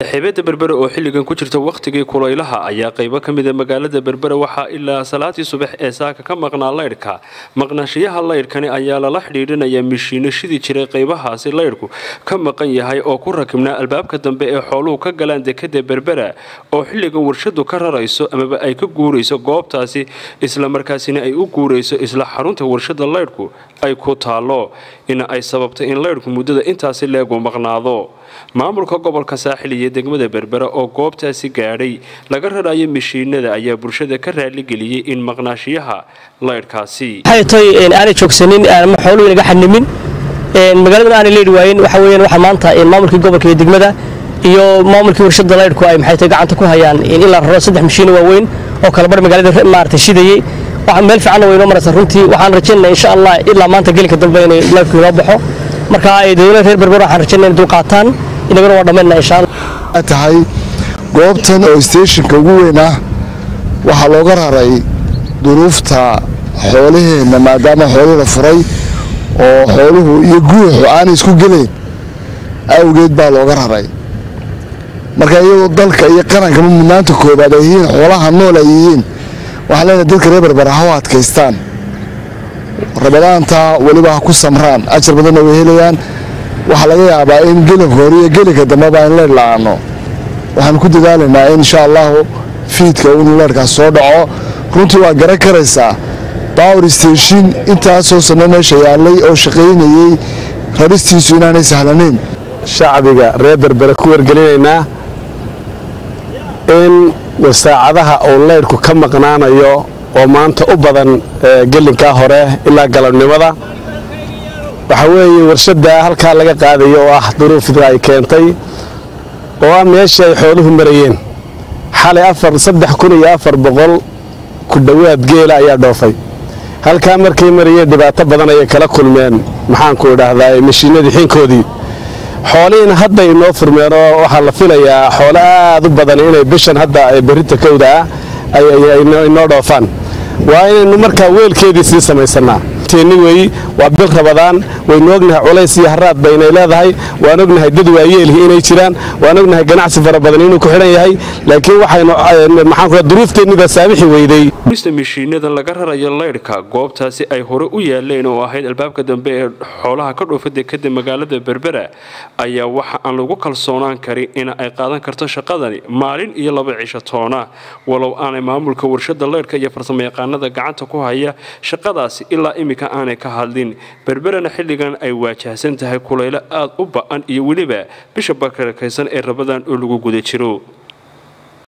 xeebada berbere oo xilligan ku jirta wakhtigii kulaylaha ayaa qaybo ka mida magaalada berbere waxaa ilaa salaatii subax ee saaka ka maqnaa laydhka maqnaashiyaha laydhkani ayaa lala xidhiidhinayaa mishiino shidi jiray qaybahaasi laydhku ka maqan yahay oo ku rakibnaa albaabka dambe ee xooluhu ka galaan dekada berbera oo xilligan warshadu ka rarayso amaba ay ka guurayso goobtaasi islamarkaasina ay u guurayso isla xarunta warshada laydhku ay ku taalo in ay sababtay in laydhku muddada intaasi leegu maqnaado maamulka gobolka saaxil iyo degmada berbera oo goobtaasi gaadhay laga rarayo mishiinada ayaa bulshada ka raaligeliyey in maqnaashiyaha laydhkaasi aanay joogsanin ama xooluhu inaga xanimin magaaladan aanay leedhi waayen waxa weeyaan waxa maanta maamulkii gobolka iyo degmada iyo maamulkii warshada laydhku ay maxay tahay gacanta ku hayaan in la raro saddex mishiino waaweyn oo kala bar magaalada maarata shidayey waxa meel fiicanna way inoo maraysa runtii waxaan rajaynaa insha allah ilaa maanta gelinka dambe inay laydhku inoo baxo marka ay dowlada reer berber waxaan rajaynaa inay dulqaataan inaguna waa dhammayna insha allah tahay goobtan oo steeshinka ugu weyn ah waxaa looga raray duruufta xoolaheenna maadaama xoolihii la furay oo xooluhu iyo guuxu aanay isku gelayn awgeed baa looga raray marka iyadoo dalka iyo qarankama mudnaanta koobaad ay yihiin xoolaha nool ay yihiin waxaan leenahay dadka reer berbera ha u adkaystaan rabadaanta weliba ha ku samraan ajar badanna way helayaan waxaa laga yaabaa in gelinka hore iyo gelinka dambeba in leydh la-aano waxaan ku dadaalaynaa in insha allahu fiidka inuu leydhkaas soo dhaco runtii waa garan karaysaa bawr station intaasoo sanno meesha yaallay oo shaqaynayey raristiisu inaanay sahlanayn shacbiga reer berbere ku wargelinaynaa in wasaacadaha uu leydhku ka maqnaanayo oo maanta u badan gelinkaa hore ilaa galabnimada waxaa weeye warshadda halkaa laga qaadayo oo ah duruufda ay keentay oo ah meeshii ay xooluhu marayeen xalay afar saddex kun iyo afar boqol ku dhowaad geela ayaa dhoofay halkaa markay marayeen dhibaato badan ayay kala kulmeen maxaanku idhaahdaa mashiinadii xinkoodii xoolihiina hadda inoo furmeen oo waxaa la filayaa xoolo aad u badan inay bishan hadda berrinta kowda ah inoo dhoofaan waa inaynu markaa weelkeedii sii samaysannaa wey waa bil rabadaan waynu ognahay culays iyo haraad baynay leedahay waan ognahay dad waayeelhi inay jiraan waan ognahay ganacsi fara badan inuu ku xidhan yahay laakiin waxaynu duruufteennida saamixi weyday mista mishiinada laga rarayo laydhka goobtaasi ay hore u yaaleen oo ahayd albaabka dambe ee xoolaha ka dhoofa dekada magaalada berbera ayaa waxa aan lagu kalsoonaan karin in ay qaadan karto shaqadani maalin iyo laba cisho toona walow aanay maamulka warshada laydhka iyo farsamayaqaanada gacanta ku haya shaqadaasi ilaa imika aanay ka hadlin berberana xilligan ay waajahsan tahay kulaylo aad u ba-an iyo weliba bisha bakarakaysan ee rabadan oo lagu guda jiro